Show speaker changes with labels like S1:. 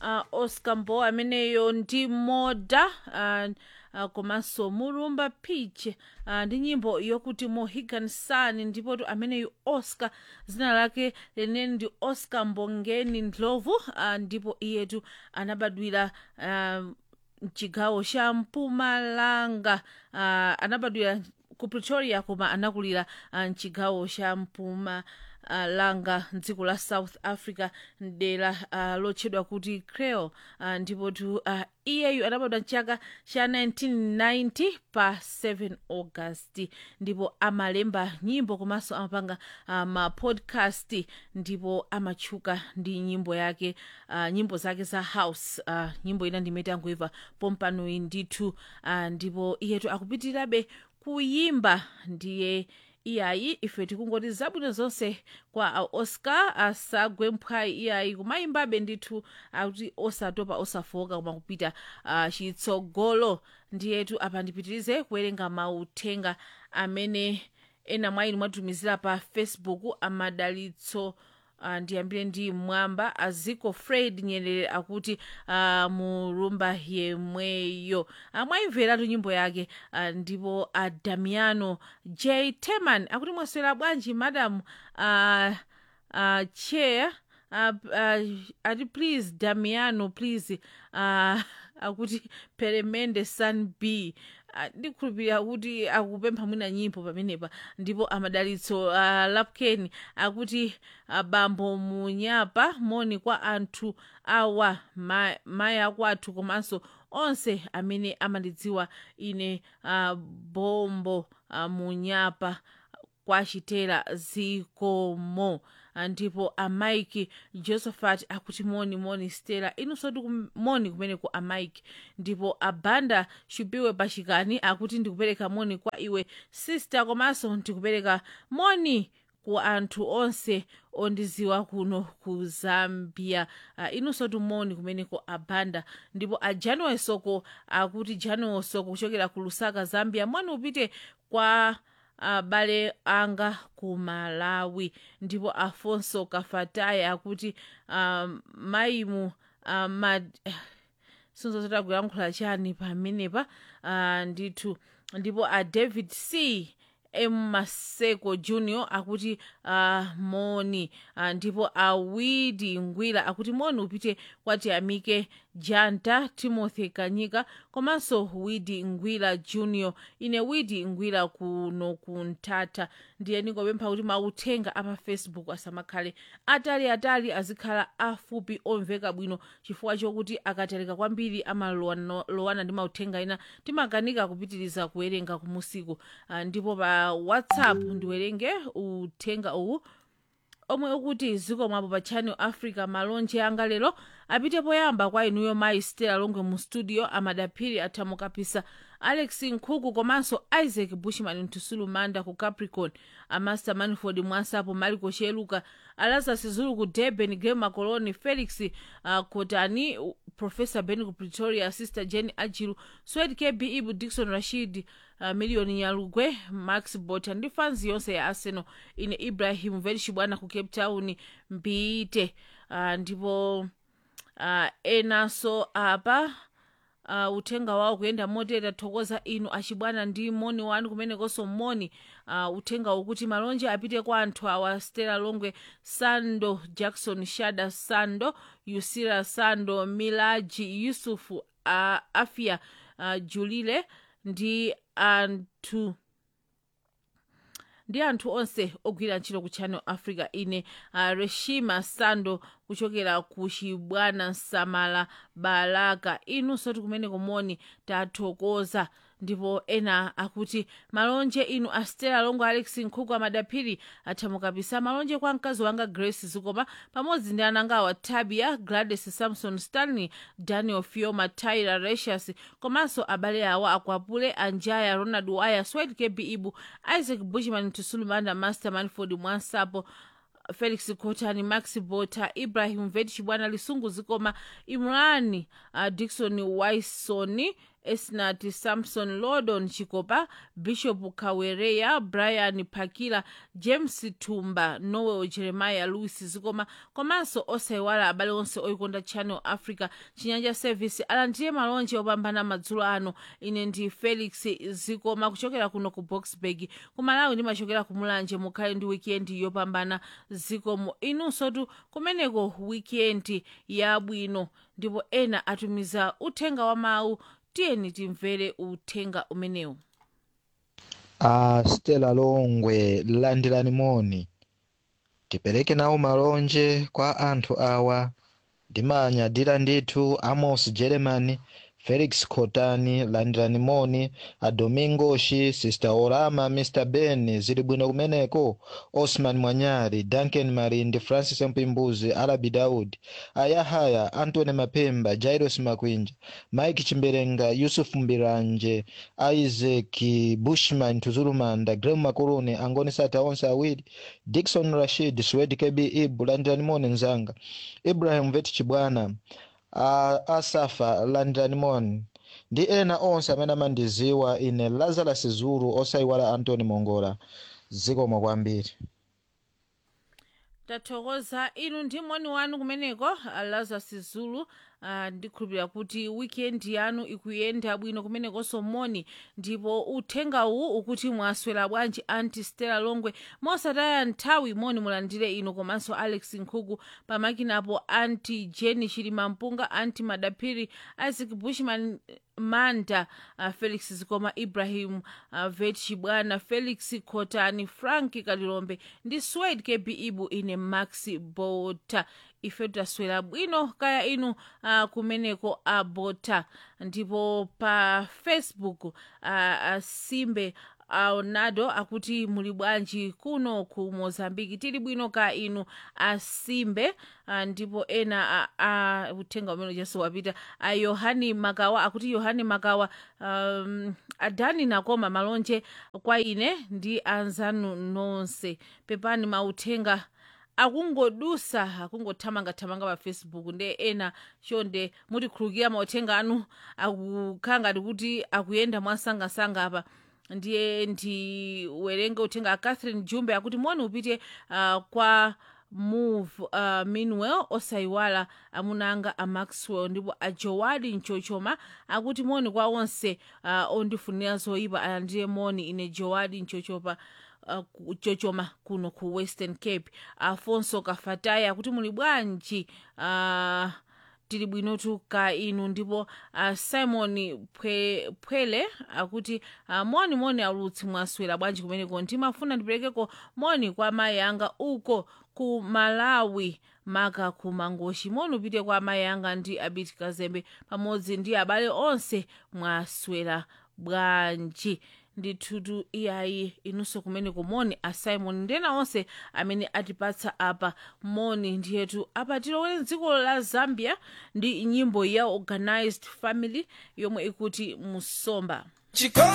S1: uh, oscar mbo ameneyo ndi moda uh, uh, komanso mulumba pitch uh, ndi nyimbo yokuti mohegan sun ndipotu ameneyu oscar zina lake leneni ndi oscar mbongeni ndlovu uh, ndipo iyetu anabadwira uh, mchigawo cha mpumalanga uh, anabadwira ku pretoria koma anakulira uh, mchigawo cha mpuma uh, langa mdziko la south africa mdera uh, lotchedwa kuti creole uh, ndipotu uh, iyeyu anabadwa mchaka cha 1990 pa 7 august ndipo amalemba nyimbo komanso amapanga uh, mapodcast ndipo amatchuka ndi nyimbo yake uh, nyimbo zake za house uh, nyimbo ina ndimene tangoimva pompanoyi ndithu uh, ndipo iyetu akupitirirabe kuyimba ndiye iyayi ife tikungoti zabwino zonse kwa a oscar asagwe mphwayi iyayi kumayimbabe ndithu akuti osatopa osafoka koma kupita uh, chitsogolo ndiyetu apa ndipitirize kuwerenga mauthenga amene ena mwa inu mwatumizira pa facebook amadalitso Uh, ndiyambire ndi mwamba aziko fred nyerere akuti uh, mulumba yemweyo amwayimveratu nyimbo yake uh, ndipo uh, damiano j teman akuti mwaswera bwanji madam uh, uh, chair uh, uh, ati please damiano please uh, akuti peremende san b ndikhulupirira kuti akupempha mwina nyimbo pamenepa ndipo amadalitso uh, lapken akuti uh, bambo munyapa moni kwa anthu awa ma, mayi akwathu komanso onse amene amandidziwa ine uh, bombo uh, munyapa kwachitera zikomo ndipo amaiki josephat akuti moni moni stela inunso ndi moni kumeneko amaiki ndipo abanda shubiwe pachikani akuti ndikupereka moni kwa iwe sister komanso ndikupereka moni ku anthu onse ondiziwa kuno ku zambia uh, inunso tumoni kumeneko abanda ndipo a january soko akuti january soko kuchokera ku lusaka zambia moni upite kwa abale uh, anga ku malawi ndipo afonso kafataya akuti um, maimu uh, mad sinzozota kuyankhula chani pamenepa uh, ndithu ndipo a david c m maseko junior akuti uh, moni uh, ndipo awidi ngwira akuti moni upite kwati amike janta timothy kanyika komanso widi ngwira junior ine widi ngwira kuno kunthatha ndiye ndingopempha kuti mauthenga apa facebook asamakhale atali atali azikhala afupi omveka bwino chifukwa chokuti akatalika kwambiri amalowana ndi mauthenga ena timakanika kupitiriza kuwerenga kumusiku uh, ndipo pa whatsapp ndiwerenge uthenga uwu omwe ukuti zikomwapo pa channel africa malonje anga lero apite poyamba kwa inuyo mayi stela longwe mu studio amadaphiri athamukapisa alex nkhuku komanso isaac bushman mtusulu manda ku capricorn amaster manford mwasapo mariko cheluka alazas zulu ku durban grema coloni felix uh, kotani uh, professor ben ku pretoria sister jen ajilu swed kb ibu dikson rashid uh, miliyoni nyalugwe max bota ndi fans yonse ya arsenal ine ibrahim velshibwana ku cape town mbiite uh, ndipo uh, enanso apa uh, uthenga wawo kuyenda motera thokoza inu achibwana ndi moni wanu kumenekonso moni uh, uthenga ukuti malonje apite kwa anthu awa stela longwe sando jackson shada sando yusira sando milaji yusufu uh, afia uh, julile ndi anthu ndi anthu onse ogwira ntchito ku channel africa ine uh, reshima sando kuchokera ku chibwana nsamala balaka inunso tikumeneko moni tathokoza ndipo ena akuti malonje inu astela longo alex nkhuku amadaphiri athamukapisa malonje kwa mkazi wanga grace zikoma pamodzi ndi anangawa tabia gladys samson stanley daniel fioma tyra recius komanso abale awa akwapule anjaya ronald waya swed kb ibu isaac bushman tusulumanda master manford mwansapo felix kotani max bota ibrahim vet chibwana lisungu zikoma imrani uh, dikson waisoni esnat samson lordon chikopa bishop kawereya brian phakila james tumba noel jeremiah louis zikoma komanso osayiwala abale onse oyikonda channel africa chinyanja service alandire malonje opambana madzulo ano ine ndi felix zikoma kuchokera kuno ku boxburg kumalawi ndimachokera kumulanje mukhale ndi wikendi yopambana zikomo inunsotu kumeneko wikendi yabwino ndipo ena atumiza uthenga wa mawu tiyeni timvere uthenga umenewu
S2: a stella longwe landirani moni tipereke nawo malonje kwa anthu awa ndimanyadira ndithu amos geremani felix khotani landirani moni a domingoshi sister orama mr ben zili bwino kumeneko osman mwanyari duncan marindi francis mpimbuzi arabi daud ayahaya antony mapemba jairos makwinja mike chimberenga yusuf mbiranje isaac bushman tuzulumanda grem makuluni angoni sata onse awiri dikson rashid swed kb ibu landirani moni nzanga ibrahim vet chibwana uh, asafa landirani moni ndi ena onse amene amandiziwa ine lazarus zulu osayiwala antony mongola zikomo kwambiri
S1: tathokoza inu ndi moni wanu kumeneko lazarus zulu uh, ndikhulupirira kuti wikendi yanu ikuyenda bwino kumenekonso moni ndipo uthengawu ukuti mwaswera bwanji anti stella longwe mosataya nthawi moni mulandire inu komanso alex nkhuku pamakinapo anti jenny chilima mpunga anti madaphiri isaac bushman manda uh, felix zikoma ibrahim uh, vet chibwana felix khotani frank kalilombe ndi swed kb ibu ine max bota ife taswera bwino kaya inu uh, kumeneko abota ndipo pa facebook uh, uh, simbe aonado akuti muli bwanji kuno ku mozambiki tili bwino ka inu asimbe uh, ndipo ena uh, uh, uthenga umene jenso wapita a uh, yohani makawa akuti yohani makawa um, adani nakoma malonje kwa ine ndi anzanu nonse pepani mauthenga akungodusa akungothamangathamanga pa facebook nde ena chonde mutikhulukira mauthenga anu akukhala ngati kuti akuyenda mwasangasanga apa ndiye ndiwerenge uthenga a catherine jumbe akuti moni upite uh, kwa move uh, meanwell osayiwala amunanga a maxwell ndipo a jowadi mchochoma akuti moni kwa onse uh, ondifunira zoyipa alandire moni ine jowadi mchochoma uh, chochoma kuno ku western cape afonso kafataya akuti muli bwanji uh, tili bwinotu ka inu ndipo uh, simon pwe, pwele akuti uh, moni moni alutsi mwaswera bwanji kumeneko ndimafuna ndiperekeko moni kwa amayi anga uko ku malawi maka ku mangoshi moni upite kwa amayi anga ndi abiti kazembe pamodzi ndi abale onse mwaswera bwanji ndithutu iyayi inunso kumeneko moni a simon ndena onse amene atipatsa apa moni ndiyetu apa tilowere mdziko la zambia ndi nyimbo ya organized family yomwe ikuti musomba